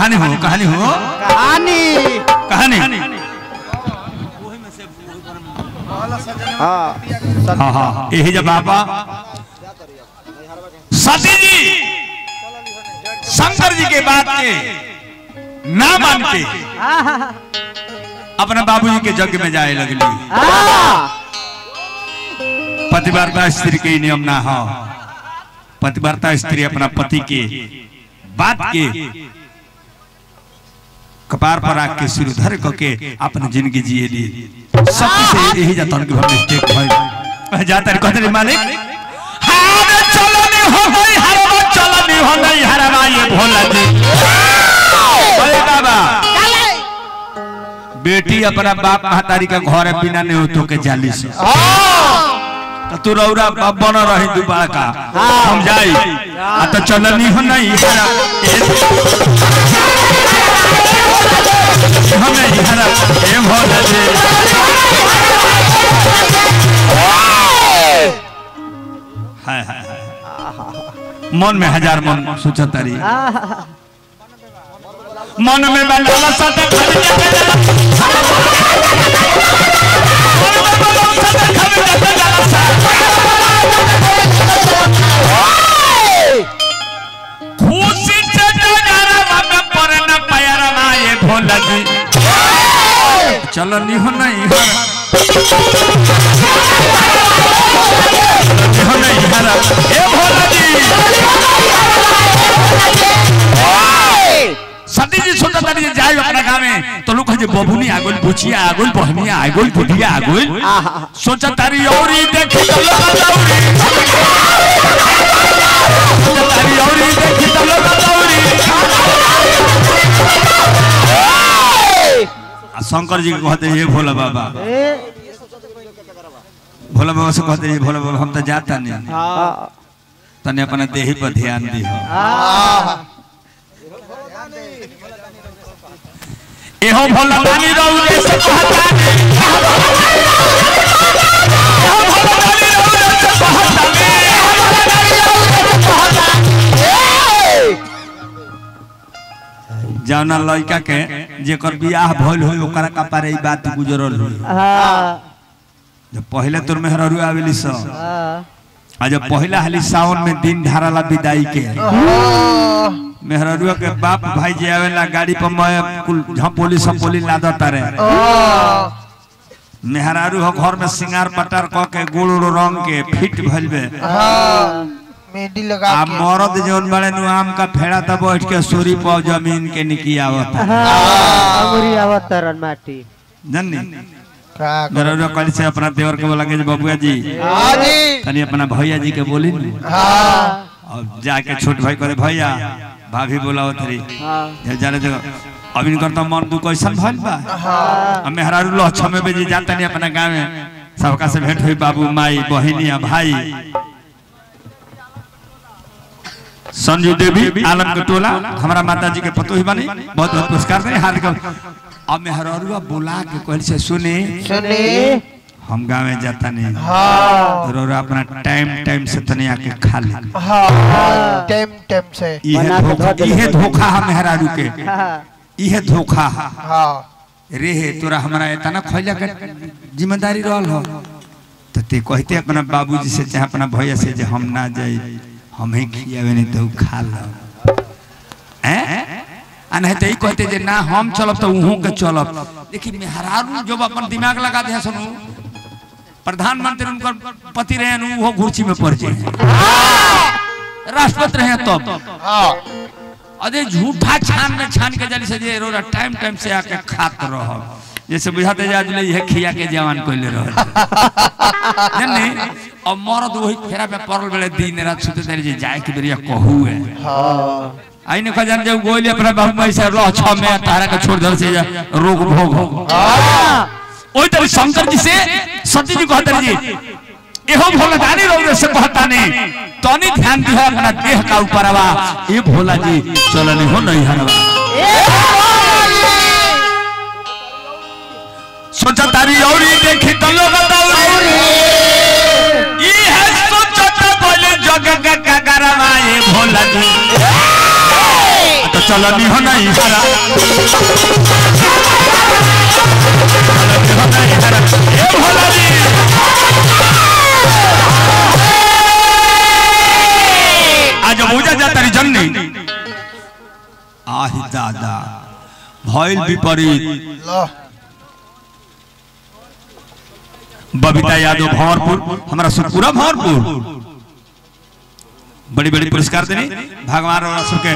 कहानी हो कहानी हो कहानी कहानी हाँ हाँ हाँ यही जब बाबा सती जी शंकर जी के बात के ना मान के अपने बाबूजी के यज्ञ में जाए लगली पतिवार्ता स्त्री के नियम ना हो पतिवार्ता स्त्री अपना पति के बात के कपार पर आग के सिर धर के अपनी जिंदगी जिए ली सब से यही जाता कि हम मिस्टेक भाई जाता है कहते मालिक हारे चलो नहीं हो गई हरवा चलो नहीं हो गई हरवा ये भोला जी अरे बाबा बेटी अपना बाप महतारी का घर है बिना नहीं हो तो के जाली से तो तू रौरा बन रही दुबारा का हम जाई आ तो चलनी हो नहीं हरा हमें हरा ए भोला जी हाय हाय हाय। मन में हजार मन सोचा तारी मन में बंगाला सत खड़ी जाके जाला। मन में बंगाला सत खड़ी जाके जाला। खुशी से नजारा में परे न पैरा ना ये भोला जी चलो नहीं हो नहीं हरा नहीं हो नहीं हरा ए भोला जी सती जी सोचा तारी जे जाए अपना गाँव में तो लोग कहे बबुनी आगुल बुचिया आगुल बहनिया आगुल बुढ़िया आगुल सोचा तारी औरी देखी तो लोग दौड़ी सोचा तारी औरी देखी तो लोग दौड़ी आ शंकर जी के कहते ये भोला बाबा भोला बाबा से कहते ये भोला बाबा हम तो जाता नहीं तने अपना देही पर ध्यान दी एहो भोला रानी रौरे से कहता एहो भोला रानी रौरे से कहता जौना लड़का के जेकर बियाह भइल होई ओकरा कपारे ई बात गुजरल होई जब पहले तोर मेहररू आवेली स आ जब पहला हाली सावन में दिन ढारला विदाई के मेहररुआ के बाप भाई जे आवेला गाड़ी पर मैं कुल झपोली सपोली लादता रे मेहरारू हो घर में सिंगार पटार क के गोड़ उड़ रंग के फिट भइल बे मेहंदी लगा आ के मरद जौन बड़े नु आम का फेड़ा तब बैठ के सूरी पर जमीन के निकी आवत अंगुरी आवतरन माटी जन्नी का मेहरारू कल से अपना देवर के बोला के बबुआ जी हाँ जी तनी अपना भैया जी के बोली नु हाँ और जाके छोट भाई करे भैया भाभी बोलाओ तरी ये जाने दो अब इनकर तो मन दु कैसन भइल बा अब मेहरारू लो छमे बजे जाता नहीं अपना गांव में सबका से भेंट हुई बाबू माई बहिनिया भाई संजू देवी आलम के टोला हमारा माता जी के पतोही बनी बहुत बहुत पुरस्कार दे हार्दिक अब मेहरारूआ बुला के कहल से सुने सुनी हम गाँव में जाता नहीं हाँ तो अपना टाइम टाइम से तने आके खा ले हाँ टाइम टाइम से इहे बना के धोखा धो देले इहे पहले। धोखा है मेहरारू के इहे धोखा है हाँ रे हे तोरा हमरा इतना खैला के जिम्मेदारी रहल हो तो ते कहते अपना बाबूजी से चाहे अपना भैया से जे हम ना जाई हम ही खियावे नहीं तो उ खा लो हैं आ नहीं तो ई कहते जे ना हम चलब तो उहों के चलब लेकिन मेहरारू जब अपन दिमाग लगा दे सुनू प्रधानमंत्री उनकर पति रहे नु वो घुर्ची में पड़ जाए राष्ट्रपति रहे तब हाँ अरे झूठा छान में छान के जली से जे रोरा टाइम टाइम से आके खात रह जैसे बुझाते जा जले ये खिया के जवान कोइले रह जन्ने अब मरद वही फेरा में पड़ल बेले दिन रात सुते देरी जे जाए के बेरिया कहू है हाँ आई ने खजान जब गोली अपना बाबू माई से रह छ में तारा के छोड़ दर से जा रोग भोग हो ओई तरह शंकर जी से सती जी कहते जी एहो भोला दानी रौरे से कहता ने तनी ध्यान दिहो अपना देह का ऊपर आवा ए भोला जी चलनी हो नहीं हरवा सोचा तारी औरी देखी तो लोग दौड़ी ई है सोचत बोले जग का गगरवा ए भोला जी तो चलनी हो नहीं हरा चलनी हो नहीं हरा ए भोला जी आज पूजा जाता री जननी आही दादा भइल विपरीत लो बबीता यादव भंवरपुर हमारा सुपुरा भंवरपुर बड़ी बड़ी पुरस्कार देनी भगवान और सबके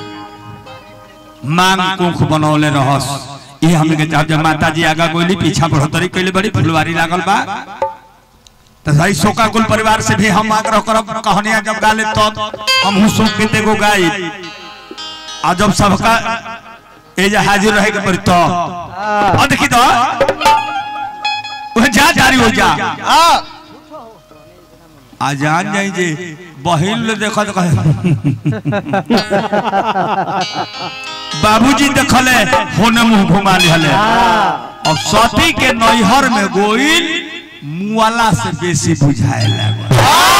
मांग कुख बनौले रहस ये हमने के जब जब माता जी आगा गोली पीछा बढ़ोतरी कैले बड़ी फुलवारी लागल बा तो भाई शोका कुल परिवार से भी हम आग्रह करब कहानियां जब गाले तब हम हूं शोक के तेगो गाई आ जब सबका एजा हाजिर रहे के पड़ी तो और देखी तो वह जा जारी हो जा आ आ जान जाई जे बहिन ले देखत कहे बाबूजी देखले होने मुंह घुमा लिहले अब सती के नैहर में गोइल मुआला से बेसी बुझाए लागल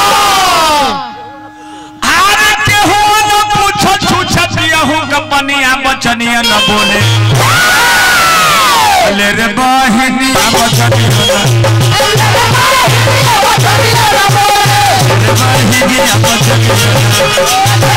आरे केहू न पूछो छुछत यहू कपनिया बचनिया न बोले ले रे बहिनिया बचनिया न बहिनिया बचनिया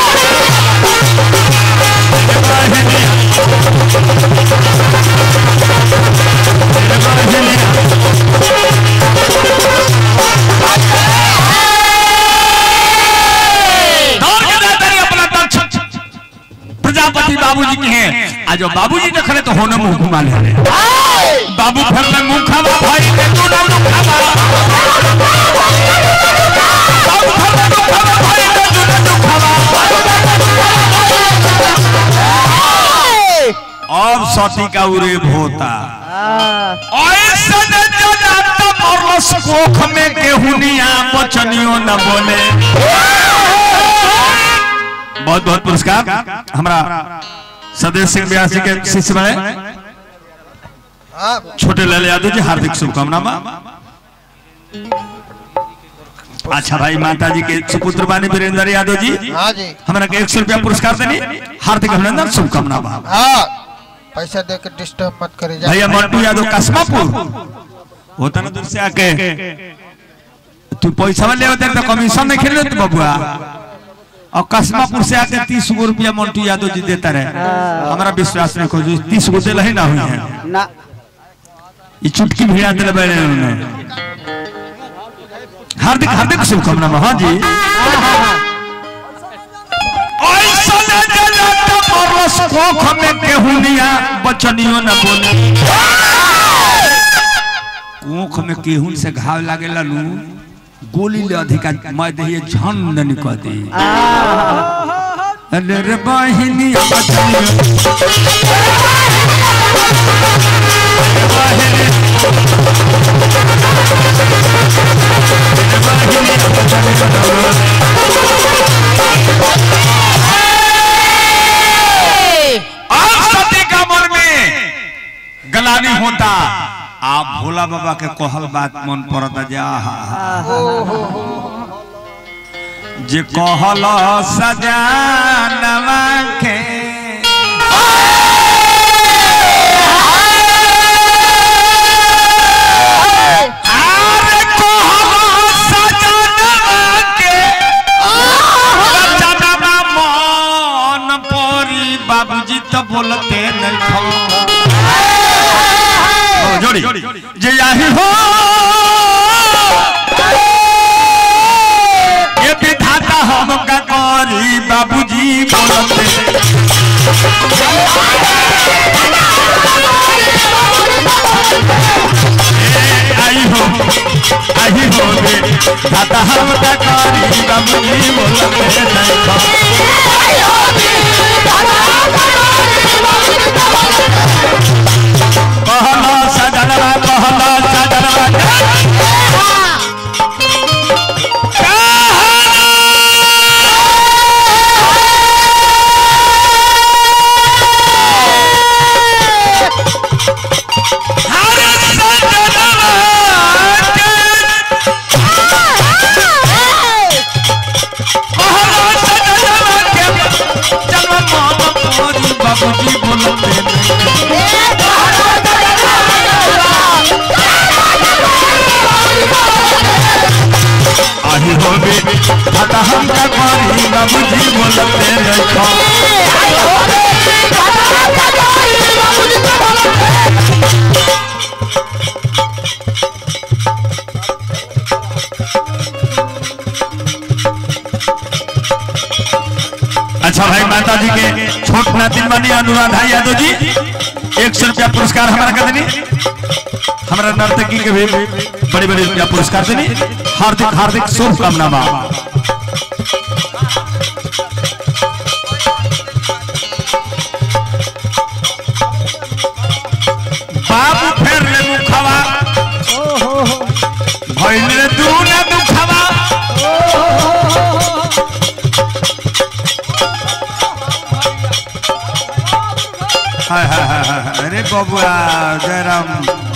दौड़ के जाता रही अपना दक्ष प्रजापति बाबूजी के हैं आज बाबूजी देख रहे तो होने मुंह घुमा ले रहे बाबू फिर में मुंह खावा भाई ने तू ना मुंह खावा बाबू फिर में मुंह खावा भाई ने तू ना मुंह खावा अब सती का उरेब होता ऐसे न जनाता मरलस कोख में गेहुनिया बचनियो न बोले बहुत बहुत पुरस्कार हमारा सदैव सिंह व्यास जी के शिष्य बने आ छोटे लाल यादव जी हार्दिक शुभकामना अच्छा भाई माता जी के सुपुत्र बानी वीरेंद्र यादव जी हाँ जी हमारा के एक सौ रुपया पुरस्कार देनी हार्दिक अभिनंदन शुभकामना बा हाँ पैसा दे के डिस्टर्ब मत करे जा भैया मंटू यादव कसमापुर होता ना दूर से आके तू पैसा ले होते तो कमीशन नहीं खेल तू बबुआ और कसमापुर से आके तीस गो रुपया मंटू यादव जी देता रहे हमारा विश्वास नहीं को तीस गो दिल ही ना हुई है ना ये चुटकी भिड़ा दिल बैठे उन्होंने हार्दिक हार्दिक शुभकामना हाँ जी ऐसा न जलाता परस कोख में केहुनिया बचनियो न बोले कोख में केहुन से घाव लागेला नु गोली ले अधिका मैं दहिए झंड निकल दे अरे रे बहिनी बचनियो अब सती का मन में गलानी होता आप भोला बाबा के कहल बात मन पड़ता जा जे कहल सजानवा के आरे कहल सजानवा के सजानवा मन परी बाबूजी तो बोलते नहीं खो जोड़ी जे यही हो ये विधाता हम का करी बाबूजी बोलते ए, आई हो आई हो रे धाता हम का करी बाबूजी बोलते नहीं खा कहला सजनवा कहला सजनवा हरे सजनवा कहला सजनवा के जन्म बाबूजी बोलते नहीं आही होबे खाता हम का करी बाबूजी बोलते नहीं अच्छा भाई माता जी के छोट नातिन बनी अनुराधा यादव जी एक सौ रुपया पुरस्कार हमारा कर देनी हमारा नर्तकी के भी बड़े बड़े रुपया पुरस्कार देनी हार्दिक हार्दिक शुभकामना बा बाबू फेर ले मुखवा भइल रे दू ना दुखवा हाय हाय हाय हाय अरे बबुआ जयराम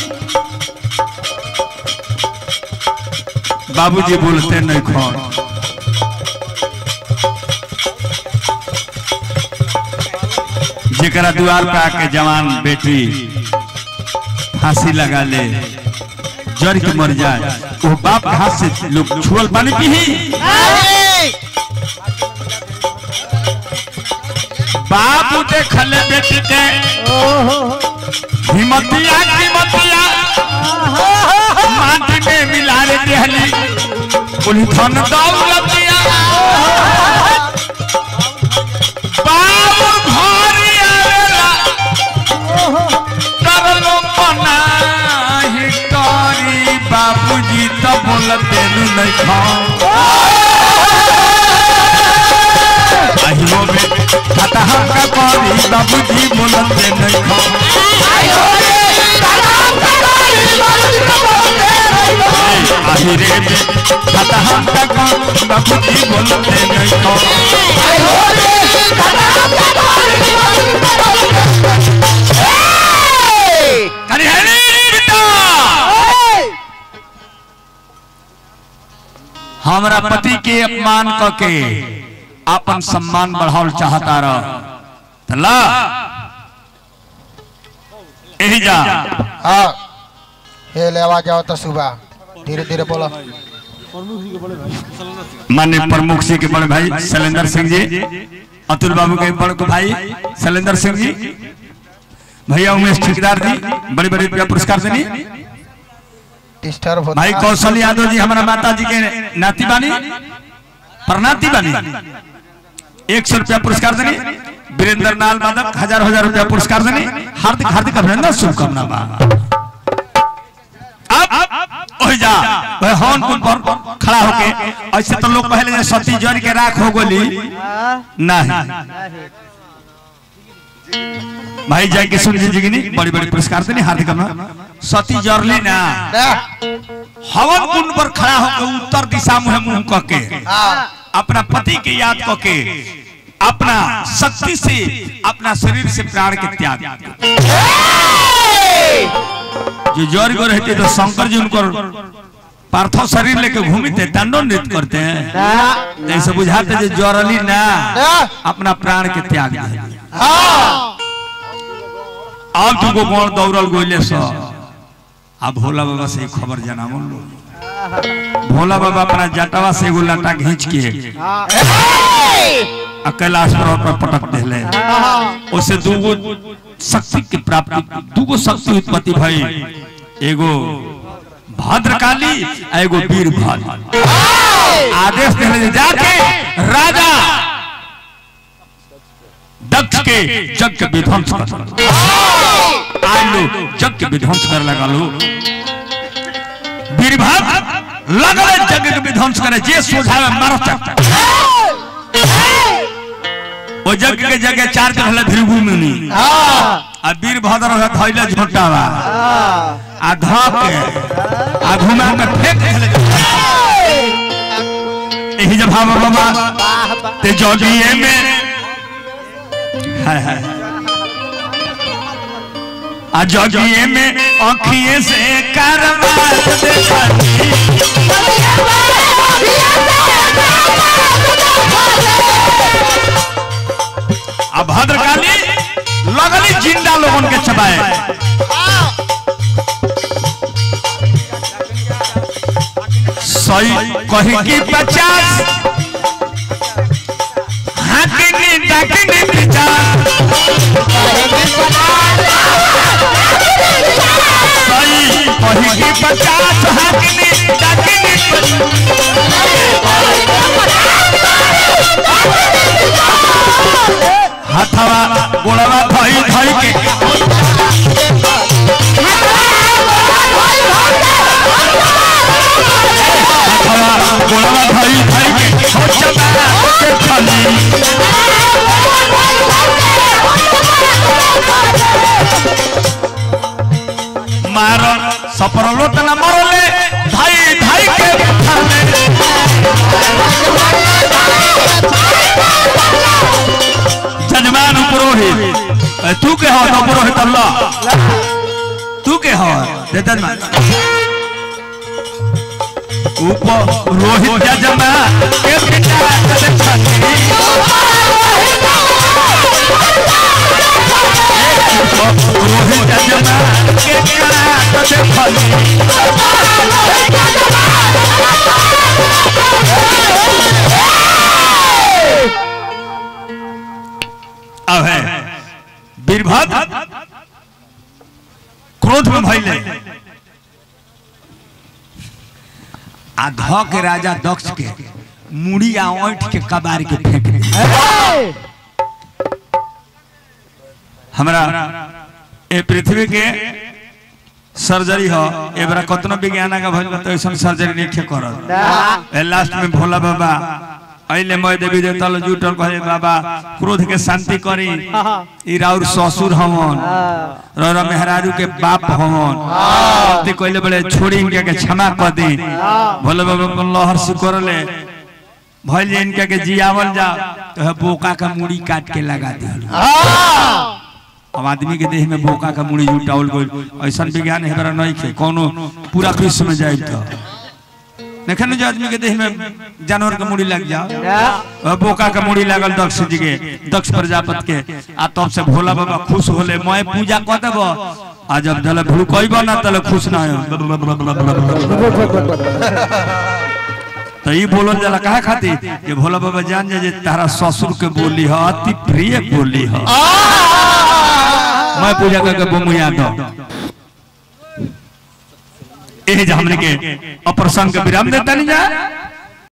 बाबूजी बोलते नहीं खोन जेकरा द्वार पे आके जवान बेटी फांसी लगा ले जड़ के मर जाए वो बाप के हाथ से लोग छुअल पानी पी बाबू देख ले बेटी के हिमतिया हिमतिया माटी में मिला रे देहली बोली धन दौलतिया बाबू घरी आवेला करलो मनाही करी बाबूजी तो बोलते नहीं खाओ আহিবো বে খাতা হাঁকা করি বাবুজি বলতে নাই আহিরে বে খাতা হাঁকা করি বাবুজি বলতে নাই কারি হরি বিটা हमरा पति के अपमान क के अपन सम्मान बढ़ावल चाहता रह त ला एही जा हाँ हे ले आवाज आओ तो सुबह धीरे धीरे बोलो माननीय प्रमुख जी के बड़े भाई शैलेंद्र सिंह जी अतुल बाबू के बड़े को भाई शैलेंद्र सिंह जी भैया उमेश ठेकेदार जी बड़े बड़े रुपया पुरस्कार देनी डिस्टर्ब होता भाई कौशल यादव जी हमारा माता जी के नाती बानी प्रणाती बानी एक सौ रुपया पुरस्कार देनी वीरेंद्र नाल माधव हजार हजार रुपया पुरस्कार देनी हार्दिक हार्दिक अभिनंदन शुभकामना बा अब ओहि जा वह हॉर्न पुल पर खड़ा होके ऐसे तो लोग पहले जे सती जड़ के राख हो गोली नहीं भाई जय किशोर जी जी की बड़ी बड़ी पुरस्कार देनी हार्दिक अभिनंदन सती जरली ना हवन कुंड पर खड़ा होकर उत्तर दिशा मुहे मुंह कह के हाँ अपना पति के याद कह के अपना शक्ति से अपना शरीर से प्राण के त्याग जो जौर को रहते तो शंकर जी उनको पार्थिव शरीर लेके घूमते दंडो नृत्य करते हैं ऐसे बुझाते जो जौरली ना अपना प्राण के त्याग दिया हाँ अब तुमको कौन दौड़ल गोले सो अब भोला बाबा से एक खबर जनावल लो भोला बाबा अपना जटवा से एगो लटा खींच के आ कैलाश पर्वत पर पटक दिले उसे दूगो शक्ति की प्राप्ति दूगो शक्ति उत्पत्ति भई एगो भद्रकाली आ एगो वीरभद्र आदेश दिले जे जाके राजा दक्ष के जग के विध्वंस कर आज लोग जग के विध्वंस कर लगा लो वीरभद्र लगले जग के विध्वंस करे जे सोझावे मारत वो जग के जगह चार के रहले भृगु मुनि आ वीरभद्र रहे धइले झोटावा आ धक के आ घुमा के फेंक देले एही जब हम बाबा ते जोगिए में हाय हाय आ जोगिए में आँखिए से करवात देखती आ भद्रकाली लोगन के चबाए सही कही की पचास हाकिनी डाकिनी पचास सही कही की पचास हाकिनी डाकिनी पचास हाथवा गोड़वा धई धई के हाथवा गोड़वा धई धई के हो चबा के खली मार सपरलो तना मरले धई धई के खले जजमान पुरोहित ए, तू के हो तो पुरोहित अल्लाह तू के हो दे जजमान ऊपर रोहित जजमान के पिता कदे छठी रोहित जजमान के पिता कदे छठी अब है वीरभद्र क्रोध में भइले आ ध के राजा दक्ष के मुड़ी आ ओंठ के कबार के फेंक दे हमरा ए पृथ्वी के सर्जरी हो एबरा कतनो विज्ञान का भइल बा तो ऐसन सर्जरी नहीं करत ए लास्ट में भोला बाबा अइले मय देवी देवता लो जुटल कहे बाबा क्रोध के शांति करी ई राउर ससुर हमन रौरा मेहरारू के बाप हमन गलती कइले बड़े छोड़ी इनके के क्षमा कर दी भोले बाबा अपन लहर सुकर ले भइल जे इनके के जियावल जा तो है बोका का मुड़ी काट के लगा दी अब आदमी के देह में बोका का मुड़ी जुटावल गइल ऐसन विज्ञान है बड़ा नहीं खे कोनो पूरा विश्व में जाए तो देखे जो आदमी के देह में जानवर के मुड़ी लग जाओ अब बोका के मुड़ी लागल दक्ष जी के दक्ष प्रजापति के आ तब से भोला बाबा खुश होले मैं पूजा कर देबो आ जब जले भूकइबो ना तले खुश ना हो तो ई बोलल जाला काहे खातिर कि भोला बाबा जान जाए जे तारा ससुर के बोली ह अति प्रिय बोली ह मैं पूजा करके बमुया दो एह जे हमने के अप्रसंग के विराम देता नहीं जा